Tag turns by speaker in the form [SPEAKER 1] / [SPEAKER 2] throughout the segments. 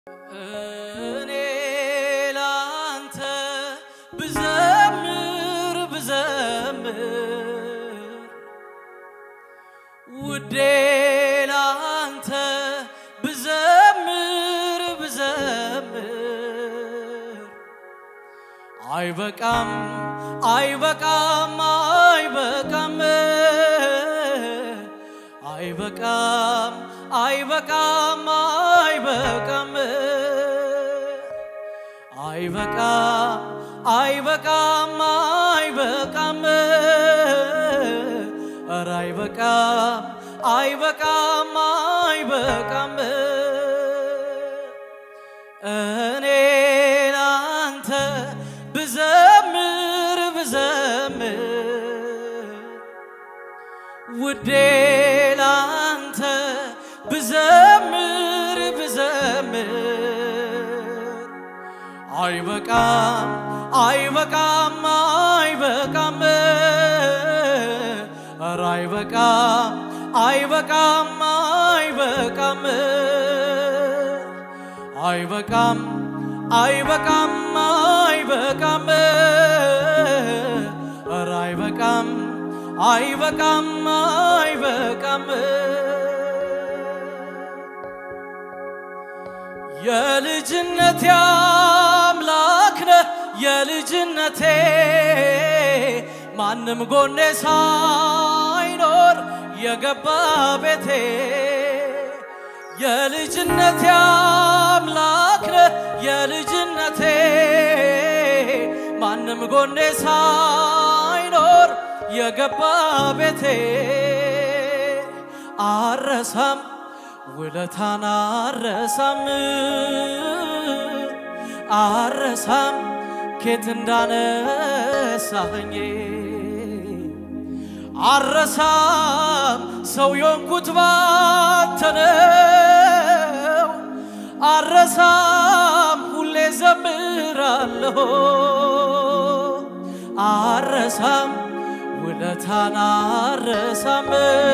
[SPEAKER 1] እኔ ላንተ ብዘምር ብዘምር ውዴ ላንተ ብዘምር ብዘምር አይበቃም አይበቃም አይበቃም አይበቃም አይበቃም አይበቃም አይበቃም አይበቃም አይበቃም ኧረ አይበቃም አይበቃም አይበቃም እኔ ላንተ ብዘምር ብዘምር ውዴ ላንተ ብዘምር ብዘምር አይበቃም አይበቃም አይበቃም ኧረ አይበቃም አይበቃም አይበቃም አይበቃም አይበቃም አይበቃም ኧረ አይበቃም አይበቃም አይበቃም የልጅነቴ አምላክ ነህ የልጅነቴ ማንም ጎኔ ሳይኖር የገባ ቤቴ የልጅነቴ አምላክ ነህ የልጅነቴ ማንም ጎኔ ሳይኖር የገባ ቤቴ አረሳም ውለታን አረሳም አረሳም ኬት እንዳነሳኸኝ አረሳም ሰው የሆንኩት ባንተ ነው አረሳም ሁሌ ዘምራለሁ አረሳም ውለታን አረሳም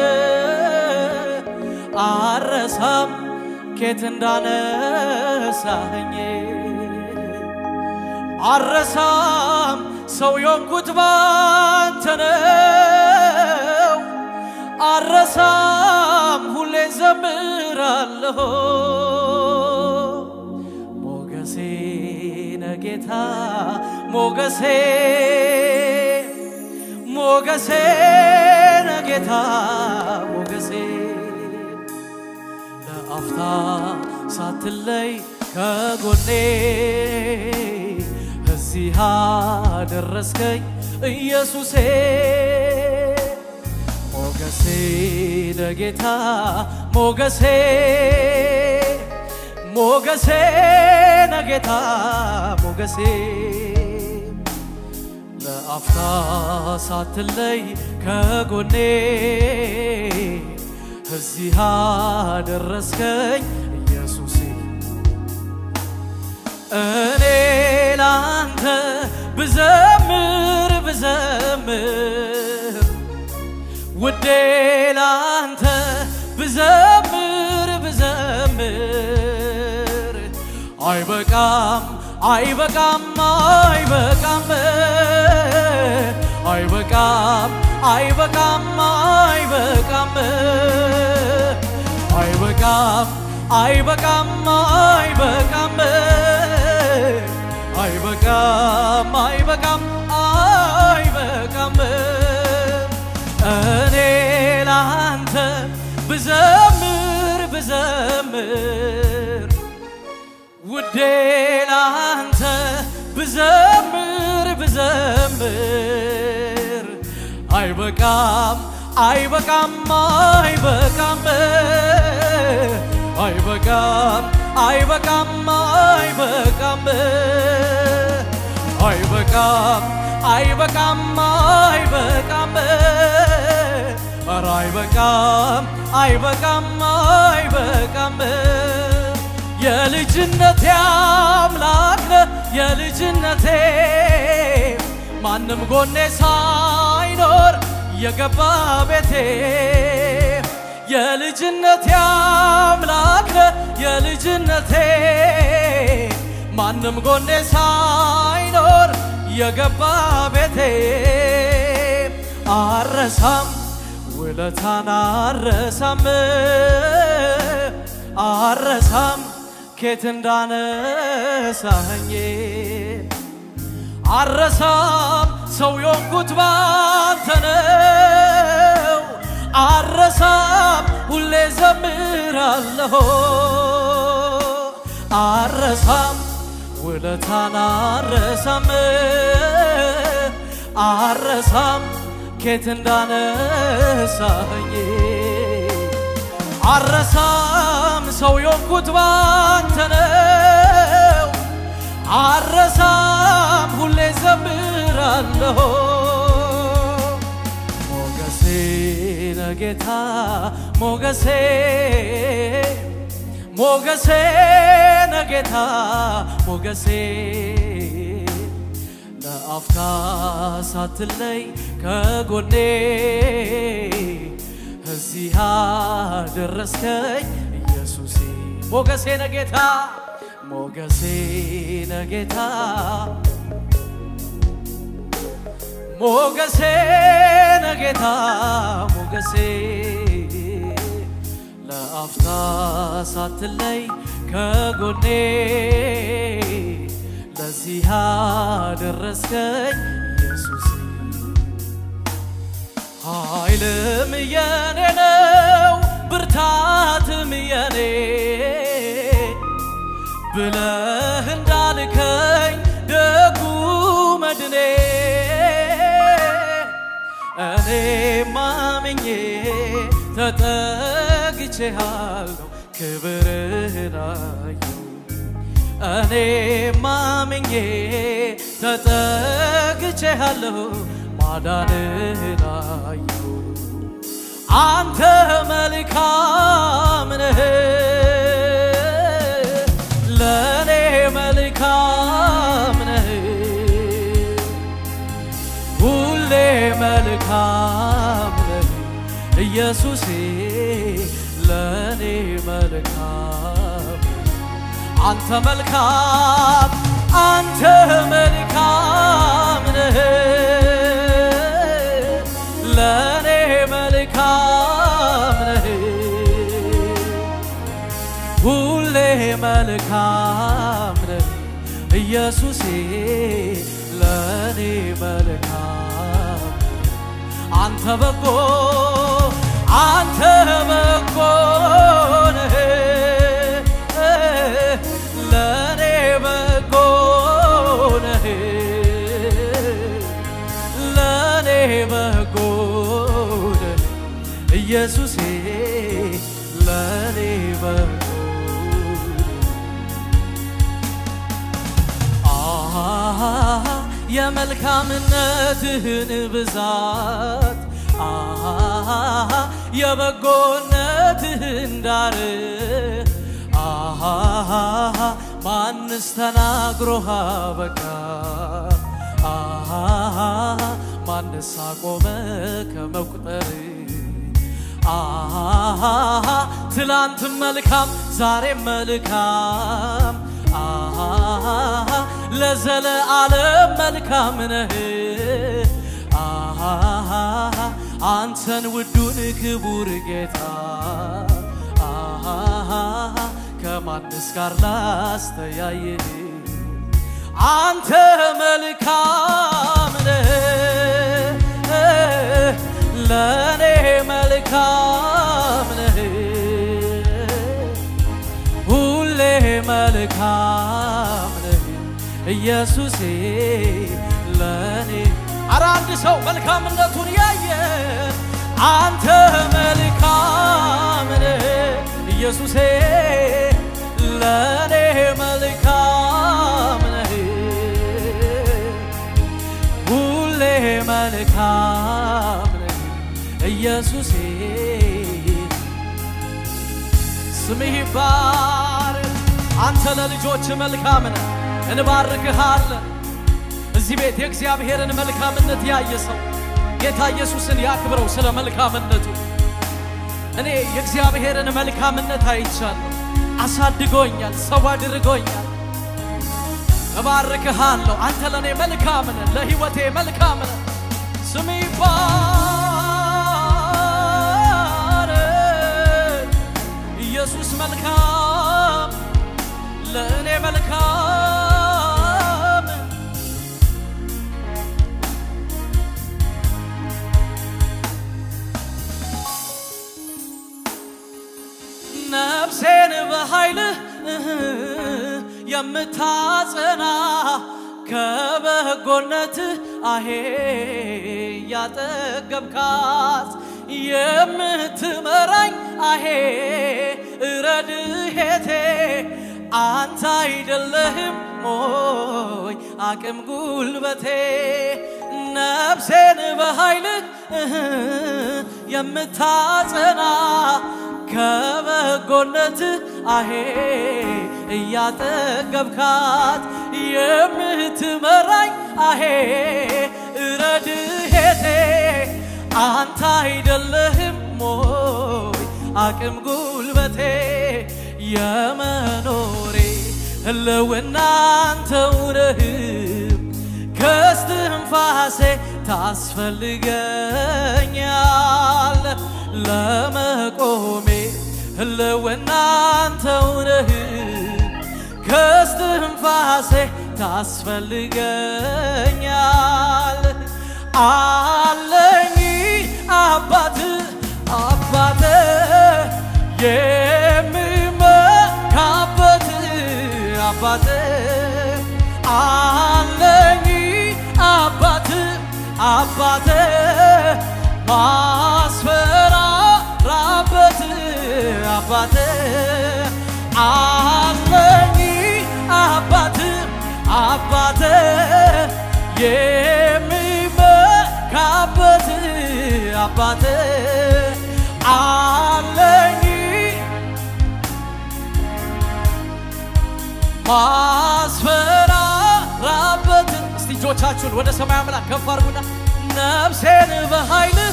[SPEAKER 1] አረሳም ኬት እንዳነሳኸኝ አረሳም ሰው የሆንኩት ባንተ ነው አረሳም ሁሌ ዘምራለሁ ሞገሴ ነጌታ ሞገሴ ሞገሴ ነጌታ ሞገሴ ለአፍታ ሳትለይ ከጎኔ እዚህ አደረስከኝ ኢየሱሴ ሞገሴ ነጌታ ሞገሴ ሞገሴ ነጌታ ሞገሴ ለአፍታ ሳትለይ ከጎኔ እዚህ አደረስከኝ ኢየሱሴ እኔ ላንተ ብዘምር ብዘምር ውዴ ላንተ ብዘምር ብዘምር አይበቃም አይበቃም አይበቃም አይበቃም አይበቃም አይበቃም አይበቃም አይበቃም አይበቃም አይበቃም አይበቃም አይበቃም እኔ ላንተ ብዘምር ብዘምር ውዴ ላንተ ብዘምር ብዘምር አይበቃም አይበቃም አይበቃም አይበቃም አይበቃም አይበቃም አይበቃም አይበቃም አይበቃም ኧረ አይበቃም አይበቃም አይበቃም የልጅነቴ አምላክ ነህ የልጅነቴ ማንም ጎኔ ሳይኖር የገባ ቤቴ የልጅነቴ አምላክ ነህ የልጅነቴ ማንም ጎኔ ሳይኖር የገባ ቤቴ አረሳም ውለታን አረሳም አረሳም ኬት እንዳነሳኸኝ አረሳም ሰው የሆንኩት ባንተ ነው። አረሳም ሁሌ ዘምራለሁ። አረሳም ውለታን አረሳም አረሳም ኬት እንዳነሳኸኝ አረሳም ሰው የሆንኩት ባንተ ነው። አረሳም ሁሌ ዘምራለሁ። ሞገሴ ነጌታ ሞገሴ ሞገሴ ነጌታ ሞገሴ ለአፍታ ሳትለይ ከጎኔ እዚህ አደረስከኝ ኢየሱሴ ሞገሴ ነጌታ ሞገሴ ነጌታ ሞገሴ ነጌታ ሞገሴ ለአፍታ ሳትለይ ከጎኔ ለዚህ አደረስከኝ ኢየሱሴ ኃይልም የኔ ነው ብርታትም የኔ ብለህ እንዳልከኝ ደጉ መድኔ እኔ ማምኜ ተጠግቼሃለሁ ክብርህን አየሁ እኔ ማምኜ ተጠግቼሃለሁ ማዳንህን አየሁ አንተ መልካም ነህ ለእኔ መልካም ነህ ሁሌ መልካም ነህ ኢየሱሴ ለእኔ መልካም አንተ መልካም አንተ መልካም ነህ ለእኔ መልካም ነህ ሁሌ መልካም ነህ ኢየሱሴ ለእኔ መልካም አንተ በጎ አንተ በጎ ነህ ለእኔ በጎ ነህ ለእኔ በጎ ነህ ኢየሱሴ ለእኔ በጎ አሃ የመልካምነትህን ብዛት አሃ የበጎነትህን ዳር አሃ ማንስ ተናግሮሃ በቃ አሃ ማንስ አቆመ ከመቁጠር አሃ ትላንትም መልካም ዛሬም መልካም አሃ ለዘለዓለም መልካም ነህ አሃ አንተን ውዱን ክቡር ጌታ አሃ ከማንስ ጋር ላስተያይህ አንተ መልካም ነህ ለእኔ መልካም ነህ ሁሌ መልካም ነህ ኢየሱሴ ለእኔ አረ አንድ ሰው መልካምነቱን ያየ አንተ መልካም ነህ ኢየሱሴ ለእኔ መልካም ነህ ሁሌ መልካም ነህ ኢየሱሴ ስምህ ይባረክ። አንተ ለልጆች መልካም ነህ፣ እንባርክሃለን። እዚህ ቤት የእግዚአብሔርን መልካምነት ያየ ሰው ጌታ ኢየሱስን ያክብረው ስለ መልካምነቱ። እኔ የእግዚአብሔርን መልካምነት አይቻለሁ። አሳድጎኛል፣ ሰው አድርጎኛል። እባርክሃለሁ። አንተ ለእኔ መልካም ነህ፣ ለሕይወቴ መልካም ነህ። ስም ይባረክ። ኢየሱስ መልካም፣ ለእኔ መልካም ነፍሴን በኃይልህ የምታጸና ከበጎነትህ አሄ ያጠገብካት የምትመራኝ አሄ ረድሄቴ አንተ አይደለህም ሞይ አቅም ጉልበቴ ነፍሴን በኃይልህ የምታጸና ከበጎነትህ አሄ እያጠገብካት የምትመራኝ አሄ ረድሄቴ አንተ አይደለህም ሞይ አቅም ጉልበቴ የመኖሬ ህልውና አንተው ነህ ከስትንፋሴ ታስፈልገኛል ለመቆሜ ህልውና አንተው ነህ ከስትንፋሴ ታስፈልገኛል አለኝ አባት አባት የምመካበት አባት አለኝ አባት አባት ማስፈራራበት አባት አለኝ አባት አባት የሚመካበት አባት አለኝ ማስፈራራበት እስቲ እጆቻችሁን ወደ ሰማይ አምላክ ከፍ አድርጉና ነፍሴን በኃይልህ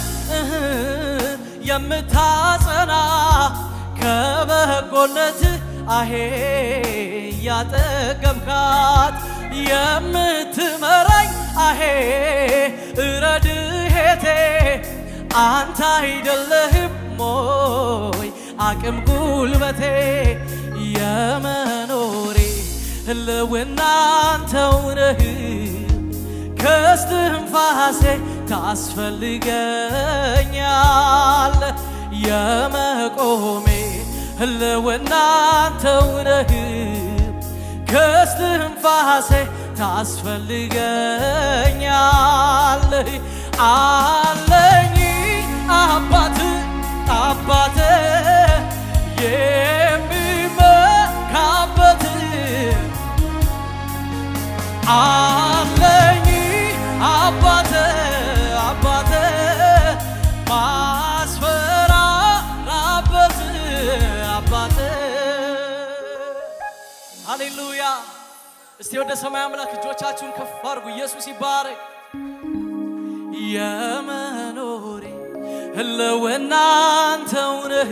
[SPEAKER 1] የምታጸና ከበጎነትህ አሄ ያጠገብካት የምትመራኝ አሄ ረድሄቴ አንተ አይደለህም ሞይ አቅም ጉልበቴ የመኖሬ ህልውና አንተው ነህ ከስትንፋሴ ታስፈልገኛል የመቆሜ ህልውና አንተው ነህ ከስትንፋሴ ታስፈልገኛል አለኝ አባት አባት የሚመካበት አለኝ አባት አባት ማስፈራራበት አባት ሃሌሉያ እስቲ ወደ ሰማይ አምላክ እጆቻችሁን ከፍ አድርጉ ኢየሱስ ይባረክ የመኖሬ ህልውና አንተው ነህ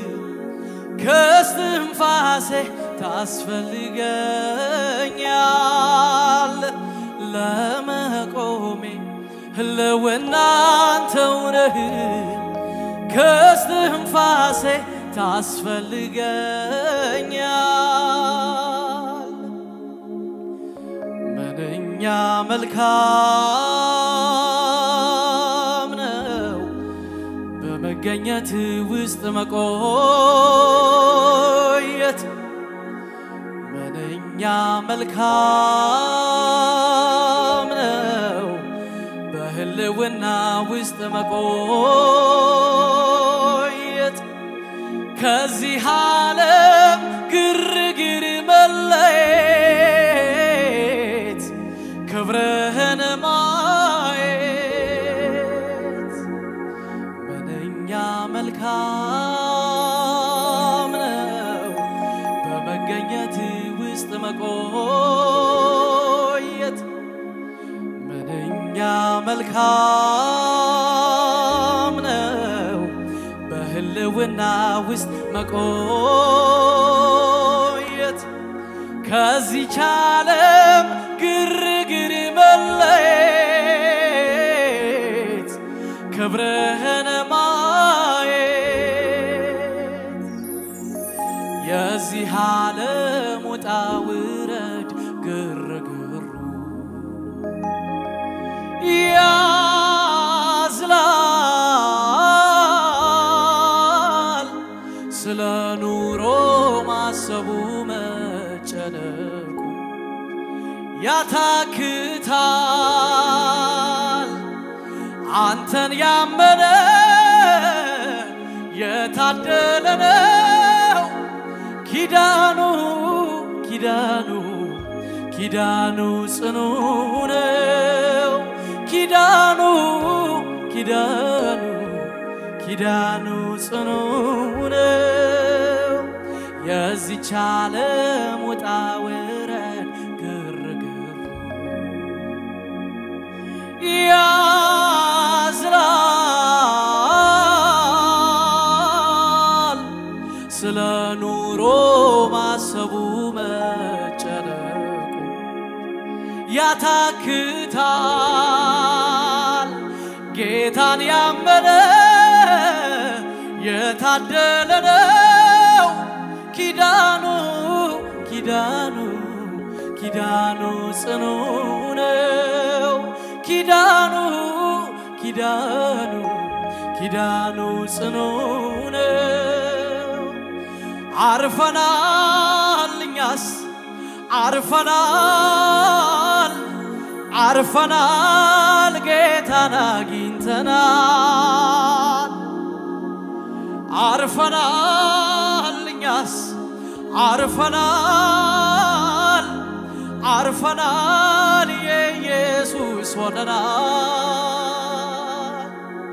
[SPEAKER 1] ከስትንፋሴ ታስፈልገኛል ለመቆሜ ህልውና አንተው ነህ ከስትንፋሴ ታስፈልገኛል ምንኛ መልካም ነው በመገኘት ውስጥ መቆየት ምንኛ መልካም ነው በህልውና ውስጥ መቆየት ከዚህ ዓለም ግርግር መለየት ክብርህን ማየት ምንኛ መልካም ነው በመገኘት ውስጥ መቆየት ምንኛ መልካም ነው በህልውና በልዕልና ውስጥ መቆየት ከዚች ዓለም ግርግር መለየት ክብርህን ማየት የዚህ ዓለም ውጣ ውረድ ግርግሩ ያዝላል ስለ ኑሮ ማሰቡ መጨነቁ ያታክታል አንተን ያመነ የታደለ ነው ኪዳኑ ኪዳኑ ኪዳኑ ጽኑ ነው ኪዳኑ ኪዳኑ ኪዳኑ ጽኑ ነው የዚች ዓለም ውጣ ውረድ ግርግር ያዝላል ስለ ኑሮ ማሰቡ መጨነቁ ያታክታል ጌታን ያመነ የታደለ ነው ኪዳኑ ኪዳኑ ኪዳኑ ጽኑ ነው ኪዳኑ ኪዳኑ ኪዳኑ ጽኑ ነው አርፈናል እኛስ አርፈናል አርፈናል ጌታን አግኝተናል አርፈናል እኛስ አርፈናል አርፈናል የኢየሱስ ሆነናል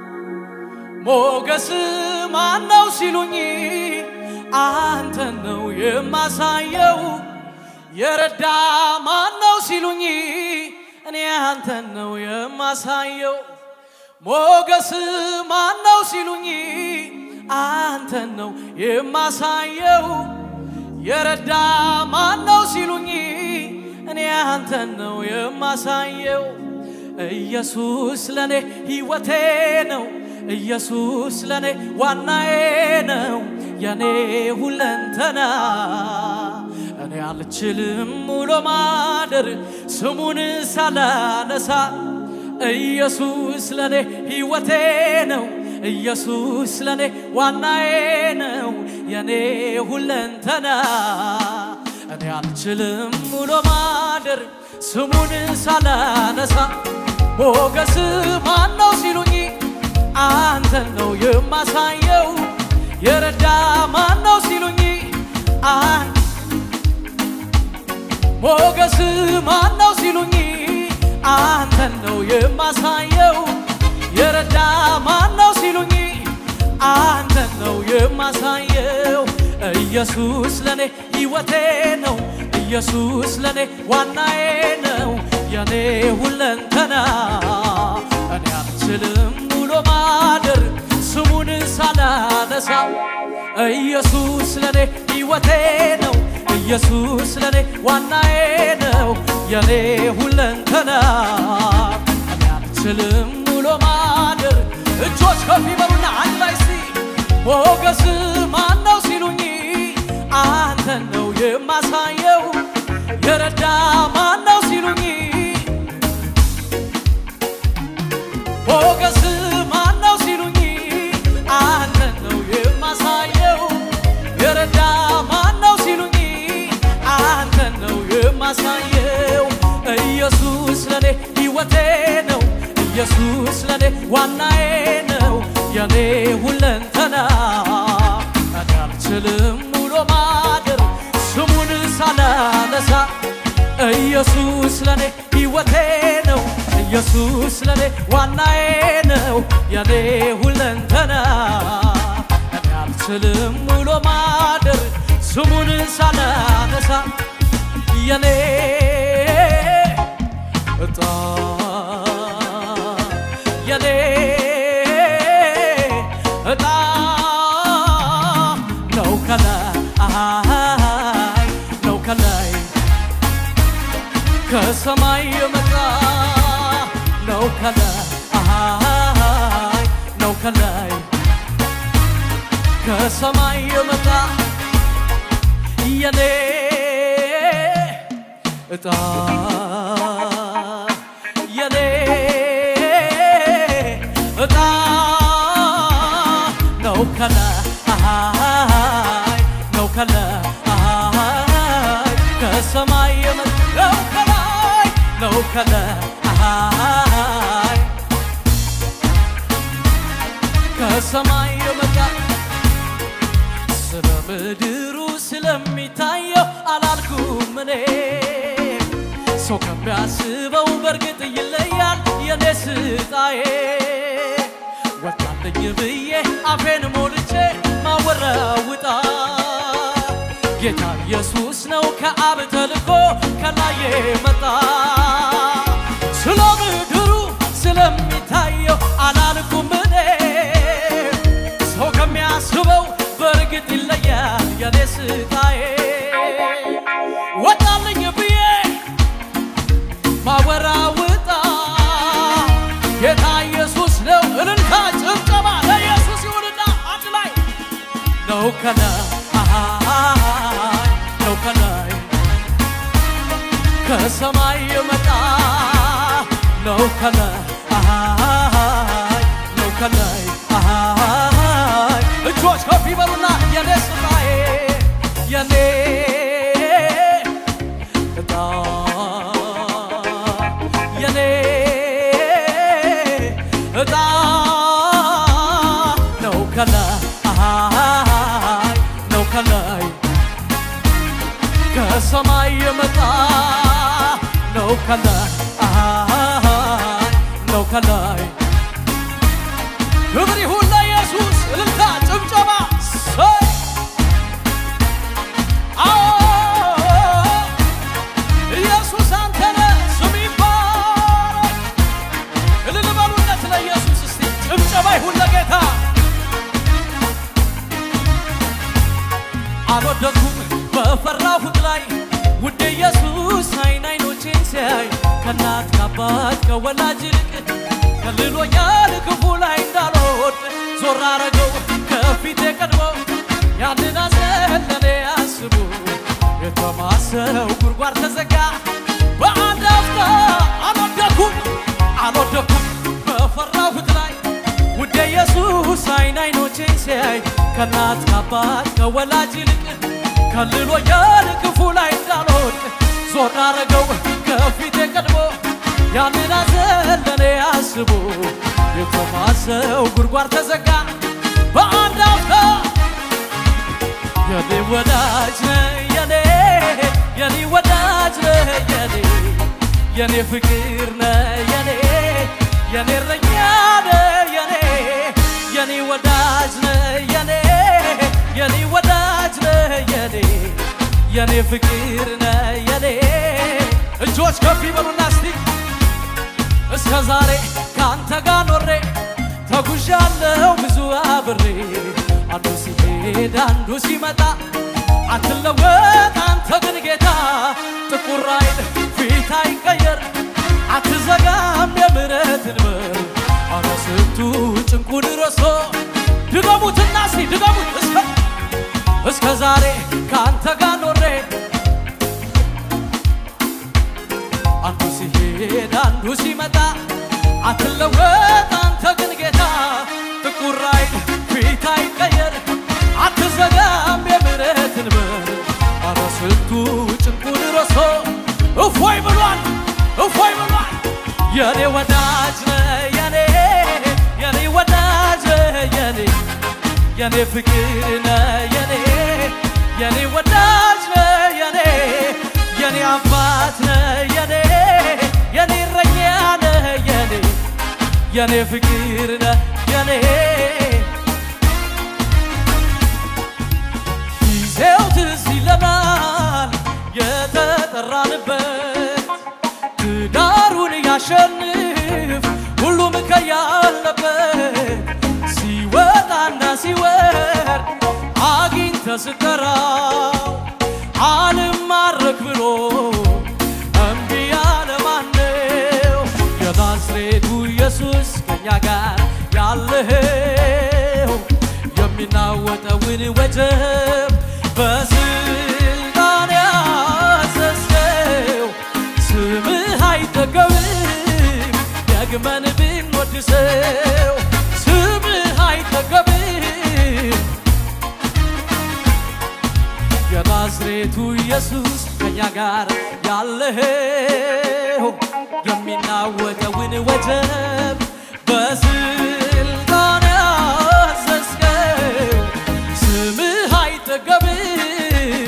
[SPEAKER 1] ሞገስ ማነው ሲሉኝ አንተን ነው የማሳየው የረዳ ማነው ሲሉኝ እኔ አንተን ነው የማሳየው ሞገስ ማነው ሲሉኝ አንተን ነው የማሳየው የረዳ ማነው ሲሉኝ እኔ አንተን ነው የማሳየው ኢየሱስ ለኔ ሕይወቴ ነው ኢየሱስ ለኔ ዋናዬ ነው የኔ ሁለንተና እኔ አልችልም ውሎ ማደር ስሙን ሳላነሳ ኢየሱስ ለኔ ሕይወቴ ነው ኢየሱስ ለኔ ዋናዬ ነው የኔ ሁለንተና እኔ አልችልም ውሎ ማደር ስሙን ሳላነሳ ሞገስ ማነው ሲሉኝ አንተን ነው የማሳየው የረዳ ማነው ሲሉኝ አን ሞገስ ማነው ሲሉኝ አንተን ነው የማሳየው የረዳ ማነው ሲሉኝ አንተን ነው የማሳየው ኢየሱስ ለኔ ሕይወቴ ነው ኢየሱስ ለኔ ዋናዬ ነው የኔ ሁለንተና እኔ አልችልም ውሎ ማደር ስሙን ሳላነሳ ኢየሱስ ለኔ ሕይወቴ ነው ኢየሱስ ለኔ ዋናዬ ነው የኔ ሁለንተና እኔ አልችልም ውሎ ማደር እጆች ከፍ ይበሉና አንድ ላይ እስቲ ሞገስ ማነው ሲሉኝ አንተን ነው የማሳየው የረዳ ማነው ሲሉኝ ሞገስ ማነው ሲሉኝ አንተን ነው የማሳየው የረዳ ማነው ሲሉኝ አንተን ነው የማሳየው ኢየሱስ ለኔ ሕይወቴ ነው ኢየሱስ ለኔ ዋናዬ ነው የኔ ሁለንተና እኔ አልችልም ውሎ ማደር ስሙን ሳላነሳ ኢየሱስ ለኔ ሕይወቴ ነው ኢየሱስ ለኔ ዋናዬ ነው የኔ ሁለንተና እኔ አልችልም ውሎ ማደር ስሙን ሳላነሳ የኔ እጣ የኔ እጣ ከሰማይ የመጣ ነው ከላይ አሃይ ነው ከላይ ከሰማይ የመጣ የኔ እጣ የኔ እጣ ነው ከላይ አሃይ ነው ከላይ አሃይ ከሰማይ የመጣ ነው ከላይ ነው ከላይ አሃይ ከሰማይ የመጣ ስለ ምድሩ ስለሚታየው አላልኩም እኔ ሰው ከሚያስበው በእርግጥ ይለያል የኔ ስጣዬ ወጣልኝ ብዬ አፌን ሞልቼ ማወራውጣ ጌታ ኢየሱስ ነው ከአብ ተልኮ ከላይ መጣ ስለ ምድሩ ስለሚታየው አላልኩም እኔ ሰው ከሚያስበው በእርግጥ ይለያል የኔ ስቃዬ ወጣልኝ ብዬ ማወራውጣ ጌታ ኢየሱስ ነው እልልታ ጭብጨባ ለኢየሱስ ይሁንና አንድ ላይ ነው ከላይ አሃይ ነው ከላይ ከሰማይ የመጣ ነው ከላይ አሃይ ነው ከላይ አሃይ እጆች ከፍ ይበሉና የኔ ስራዬ የኔ እጣ የኔ እጣ ነው ከላይ አሃይ ነው ከላይ ከሰማይ የመጣ ነው ከላይ አሃይ ነው ከላይ ክብር ይሁን ለኢየሱስ እልልታ ጭብጨባ ሰይ አዎ ኢየሱስ አንተ ነህ ስም ይባረክ እልል በሉለት ለኢየሱስ እስቲ ጭብጨባ ይሁን ለጌታ አልወደኩም በፈራሁት ላይ ውድ ኢየሱስ አይን አይኖቼን ሲያይ ከእናት ከአባት ከወላጅ ይልቅ ከልሎኛል ክፉ ላይ እንዳልወድ ዞር አረገው ከፊቴ ቀድሞ ያንን ሐዘን ለኔ አስቡ የተማሰው ጉድጓድ ተዘጋ በአንድ አፍታ አልወደኩም አልወደኩም በፈራሁት ላይ ውድ ኢየሱስ አይን አይኖቼን ሲያይ ከእናት ከአባት ከወላጅ ይልቅ ከልሎኛል ክፉ ላይ እንዳልወድቅ ዞር አረገው ከፊቴ ቀድሞ ያንን ሐዘን ለኔ አስቦ የተማሰው ጉድጓድ ተዘጋ በአንድ አፍታ የኔ ወዳጅ ነህ የኔ የኔ ወዳጅ ነህ የኔ የኔ ፍቅር ነህ የኔ የኔ እረኛ ነህ የኔ የኔ ወዳጅ ነህ የኔ የኔ ወዳጅ ነህ የኔ የኔ ፍቅር ነህ የኔ እጆች ከፍ ይበሉና እስቲ እስከ ዛሬ ከአንተ ጋር ኖሬ ተጉዣለሁ ብዙ አብሬ አንዱ ሲሄድ አንዱ ሲመጣ አትለወጥ አንተ ግን ጌታ ጥቁር አይን ፊት አይቀየር አትዘጋም የምሕረትን በር አረ ስንቱ ጭንቁን ረሶ ድገሙትና እስቲ ድገሙት እስከ እስከ ዛሬ ከአንተ ጋር ኖሬ አንዱ ሲሄድ አንዱ ሲመጣ አትለወጥ አንተ ግን ጌታ ጥቁር አይን ፊት አይቀየር አትዘጋም የምሕረትን በር አረ ስንቱ ጭንቁን ረሶ እፎይ ብሏል እፎይ ብሏል የኔ ወዳጅ ነህ የኔ የኔ ወዳጅ ነህ የኔ የኔ ፍቅር ነህ የኔ የኔ ወዳጅ ነህ የኔ የኔ አባት ነህ የኔ የኔ እረኛ ነህ የኔ የኔ ፍቅር ነህ የኔ ጊዜው ትዝ ይለናል የተጠራንበት ትዳሩን ያሸንፍ ሁሉም ከያለበት ሲወጣና ሲወርድ አግኝተ ስጠራው አልማረክ ብሎ እምቢ ከኛ ጋር ያለኸው የሚናወጠውን ወጀብ በስልጣን ያዘዝከው ስምህ አይጠገብም ደግመን ብንወድሰው ስምህ አይጠገብም የናዝሬቱ ኢየሱስ ከኛ ጋር ያለኸው የሚናወጠውን ወጀብ በስልጣን ያዘዝከው ስምህ አይጠገብም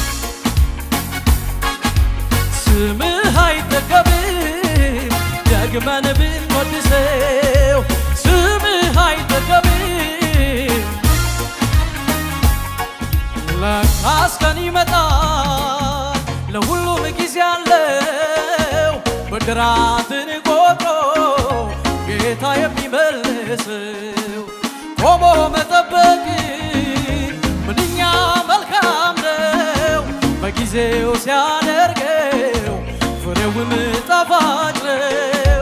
[SPEAKER 1] ስምህ አይጠገብም ደግመን ብንወድሰው ስምህ አይጠገብም ለካስ ቀን ይመጣል ለሁሉም ጊዜ አለው ብድራትን ቆጥሮ ጌታ የሚመልሰው ቆሞ መጠበቅ ምንኛ መልካም ነው በጊዜው ሲያደርገው ፍሬውም ጣፋጭ ነው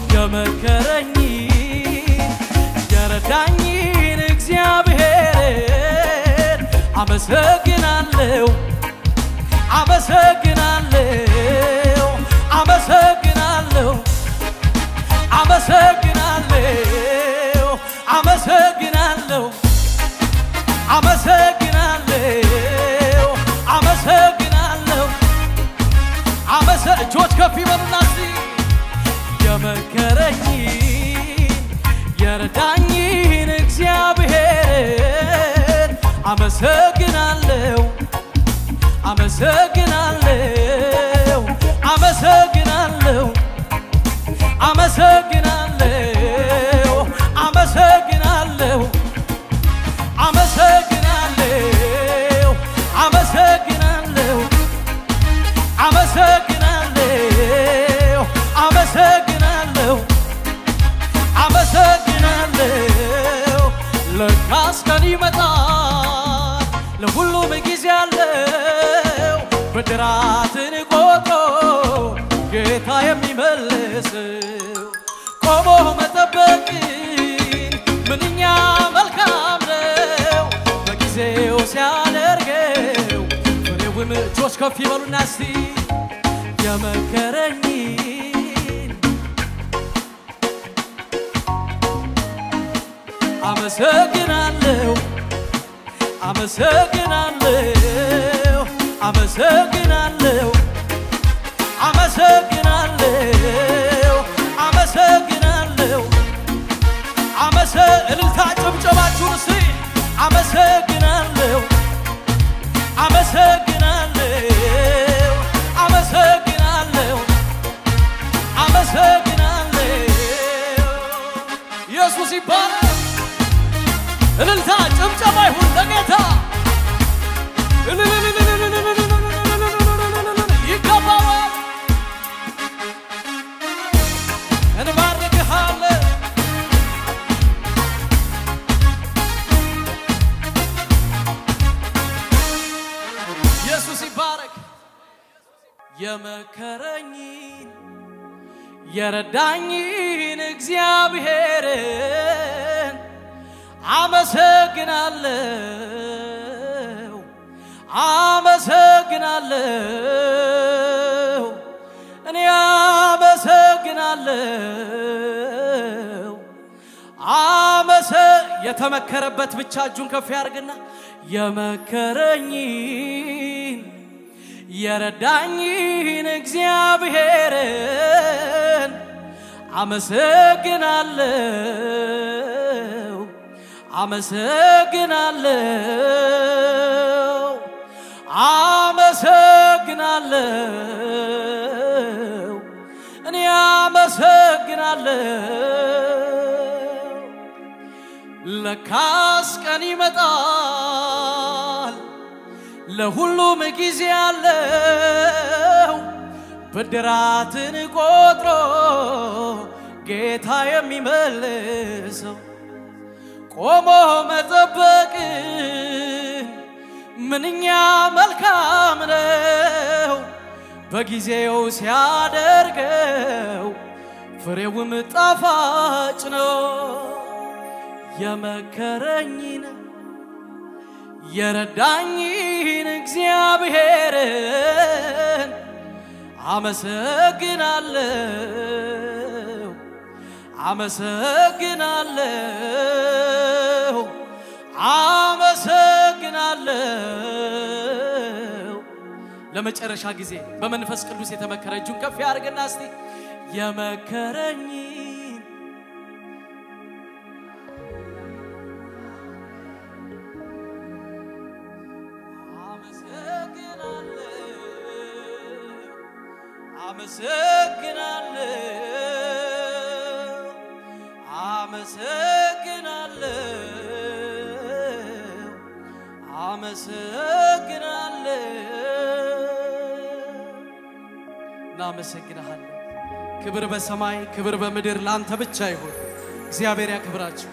[SPEAKER 1] የመከረኝን የረዳኝን እግዚአብሔርን አመሰግናለሁ አመሰግናለሁ አመሰግናለሁ አመሰግናለሁ አመሰግናለሁ አመሰግናለሁ አመሰግናለሁ አመሰ እጆች ከፍ ይበሉና እስቲ የመከረኝን የረዳኝን እግዚአብሔርን አመሰግናለሁ አመሰግናለሁ አመሰግናለሁ አመሰግናለሁ አመሰግናለሁ አመሰግናለሁ አመሰግናለሁ አመሰግናለሁ አመሰግናለሁ አመሰግናለሁ ለካስ ቀን ይመጣል ለሁሉም ጊዜ አለው ብድራትን ቆጥሮ ጌታ የሚመልሰው ቆሞ መጠበቅን ምንኛ መልካም ነው በጊዜው ሲያደርገው ፍሬውም እጆች ከፍ ይበሉና እስቲ የመከረኝን አመሰግናለሁ አመሰግናለሁ አመሰግናለሁ አመሰግናለሁ አመሰግናለሁ አመሰ እልልታ ጭብጨባችሁን እስቲ አመሰግናለሁ አመሰግናለሁ አመሰግናለሁ አመሰግናለሁ ኢየሱስ ይባላል። እልልታ ጭብጨባ ይሁን ለጌታ ይገባዋል። እንባርክሃለን ኢየሱስ ይባረክ። የመከረኝን የረዳኝን እግዚአብሔርን አመሰግናለሁ አመሰግናለሁ እኔ አመሰግናለሁ አመሰ የተመከረበት ብቻ እጁን ከፍ ያርግና የመከረኝን የረዳኝን እግዚአብሔርን አመሰግናለሁ አመሰግናለሁ አመሰግናለሁ እኔ አመሰግናለሁ ለካስ ቀን ይመጣል ለሁሉም ጊዜ አለው ብድራትን ቆጥሮ ጌታ የሚመልሰው ቆሞ መጠበቅን ምንኛ መልካም ነው በጊዜው ሲያደርገው ፍሬውም ጣፋጭ ነው። የመከረኝን የረዳኝን እግዚአብሔርን አመሰግናለሁ አመሰግናለሁ አመሰግናለሁ። ለመጨረሻ ጊዜ በመንፈስ ቅዱስ የተመከረ እጁን ከፍ ያድርግና እስቲ የመከረኝን አመሰግናለሁ አመሰግናለሁ አመሰግናለሁ እናመሰግንሃለን። ክብር በሰማይ ክብር በምድር ለአንተ ብቻ ይሁን። እግዚአብሔር ያክብራችሁ።